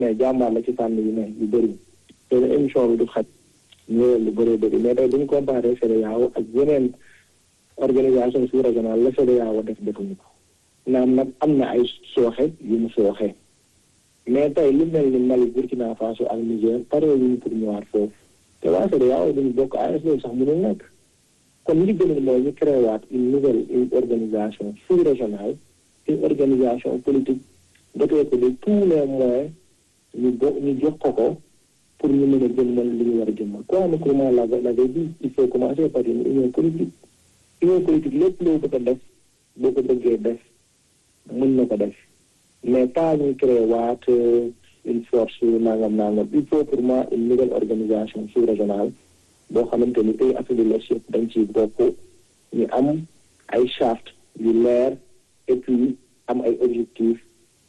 mais jàmbaar la ci fànn yu ne yu bëri te émission bi du xaj ñëwal lu bëree bëri mais tey duñ comparé CEDEAO ak yeneen organisation sous régionale la CEDEAO def defuñu ko naam nag am na ay sooxe yu mu sooxe mais tey lu mel ni Mali Burkina Faso ak Niger pare wuñu pour ñëwaat foofu te waa CEDEAO duñu bokk AES loolu sax mënul nekk kon li gënal mooy ñu créé waat une nouvelle une organisation sous-régionale une organisation politique dotée ko de tous les moyens ñu bo ñu jox ko ko pour ñu mën a jëmmal li ñu war a jëmmal Kwame Nkrumah l'avait dit il faut commencer par une union politique union politique lépp loo bëgg a def boo ko bëggee def mën na ko def mais pas ñu créé waat une force nangam nangam il faut pour moi une nouvelle organisation sous-régionale boo xamante ni pays Afrique de l'Ouest yëpp dañ ciy bokk ñu am ay charte yu leer et puis am ay objectifs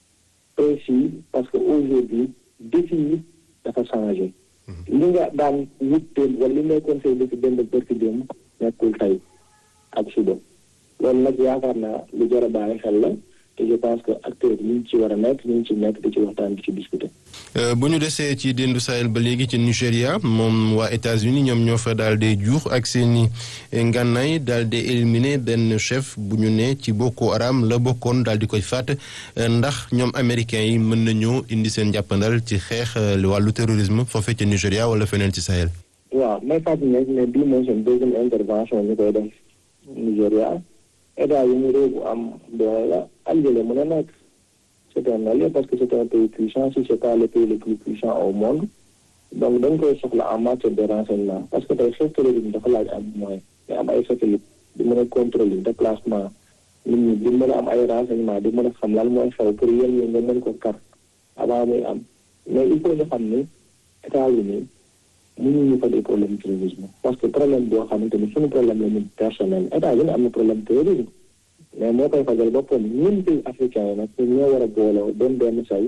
précis parce que aujourd'hui défi yi dafa changé li nga daan wut démb wala li ngay conseil bi ci démb bërki démb nekkul tey ak suba loolu nag yaakaar naa lu jar a bàyyi xel la te je pense que acteurs yi ñu ci war a nekk ñu ngi ci nekk di ci waxtaan di ci discuter. bu ñu desee ci déndu Sahel ba léegi ci Nigéria moom waa États-Unis ñoom ñoo fa daal di juux ak seeni ngànnaay daal di éliminer benn chef bu ñu ne ci Boko Haram la bokkoon daal di koy faat ndax ñoom américains yi mën nañoo indi seen jàppandal ci xeex wàllu terrorisme foofee ci Nigéria wala feneen ci Sahel. waaw may fàttali ne ne bii mooy seen deuxième intervention ñu koy def Nigéria état yi mu réew bu am doole la allié la mën a nekk. c'est un allié parce que c'est un pays puissant si c'est pas le pays le plus puissant au monde donc dañ koy soxla en matière de renseignement parce que tey xeex terrorisme dafa laaj am moyen nga am ay satellite di mën a contrôler déplacement nit ñi di mën a am ay renseignement di mën a xam lan mooy xew pour yéen ñi nga mën ko kar avant muy am mais il faut ñu xam ni États-Unis mënuñu fa des problèmes terrorisme parce que problème boo xamante ni suñu problème la ñun personnel États-Unis am na problème terrorisme mais moo koy fajal boppam ñun pays africains yi nag ñun ñoo war a booloo doon benn say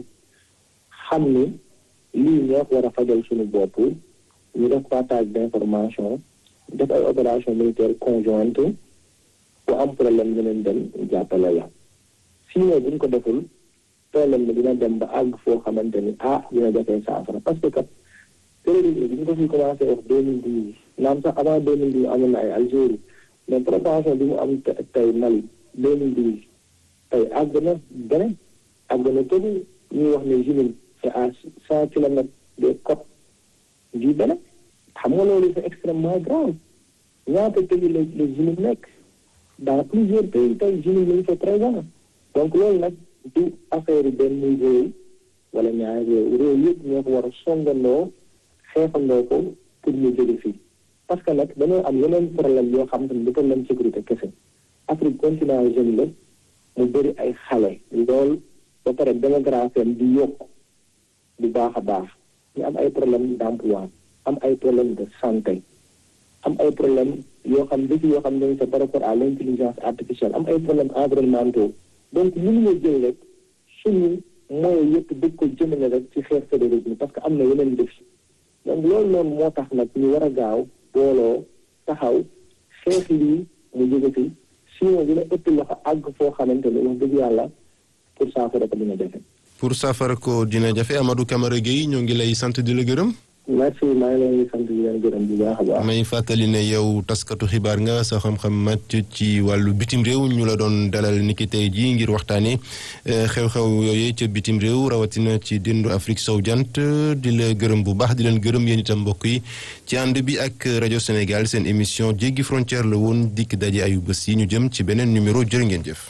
xam ni lii ñoo ko war a fajal suñu bopp ñu def partage d'information def ay opération militaire conjointe bu am problème ñu leen dem jàppale la sinon buñ ko deful problème bi dina dem ba àgg foo xamante ni ah dina jafee saafara parce que kat terrorisme bi ñu ko fi commencé wax deux mille douze naam sax avant deux mille douze amoon na ay Algérie mais propension bi mu am tey Mali 2012 tey àgg na beneen àgg na tëdd ñuy wax ne Jumin c'est à cent kilomètres des côtes du Bénin xam nga loolu c'est extrêmement grave ñaata pays la la Jumin nekk dans plusieurs pays tey Jumin lañu fa présent donc loolu nag du affaire benn réew wala ñaari réew réew yëpp ñoo ko war a songandoo xeexandoo ko pour ñu jóge fii parce que nag dañoo am yeneen problème yoo xam ne du problème sécurité kese Afrique continent jeune la mu bëri ay xale lool ba pare démographie am di yokk bu baax a baax ñu am ay problème d'emploi am ay problème de santé am ay problème yoo xam défi yoo xam ne c'est par rapport à l'intelligence artificielle am ay problème environnementaux donc mënuñu jël rek suñu moyens yëpp dëgg ko jëmale rek ci xeex terrorisme parce que am na yeneen défi donc loolu noonu moo tax nag ñu war a gaaw booloo taxaw xeex lii mu jóge fi sinon dina ëpp loxo àgg foo xamante ni wax dëgg yàlla pour saafara ko dina jafe. pour saafara ko dina jafe Amadou Camara Gueye ñoo ngi lay sant di la gërëm. merci maa ngi leen di sant di leen gërëm bu baax a baax. may fàttali ne yow taskatu xibaar nga sa xam-xam màcc ci wàllu bitim réew ñu la doon dalal niki tey jii ngir waxtaanee xew-xew yooyu ca bitim réew rawatina ci déndu Afrique sowu jant di la gërëm bu baax di leen gërëm yéen itam mbokk yi ci ànd bi ak rajo Sénégal seen émission jéggi frontière la woon dikk daje ayu bés yi ñu jëm ci beneen numéro jërë ngeen jëf.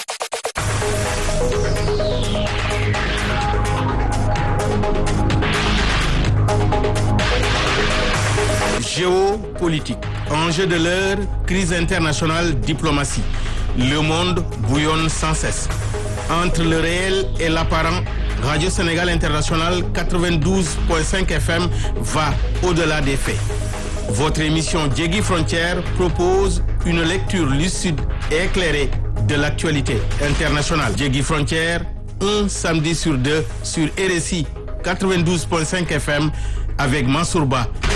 Géopolitique, enjeu de l'heure, crise internationale, diplomatie. Le monde bouillonne sans cesse. Entre le réel et l'apparent, Radio Sénégal International 92.5 FM va au-delà des faits. Votre émission Djegui Frontière propose une lecture lucide et éclairée de l'actualité internationale. Djegui Frontière, un samedi sur deux sur RSI 92.5 FM avec Mansourba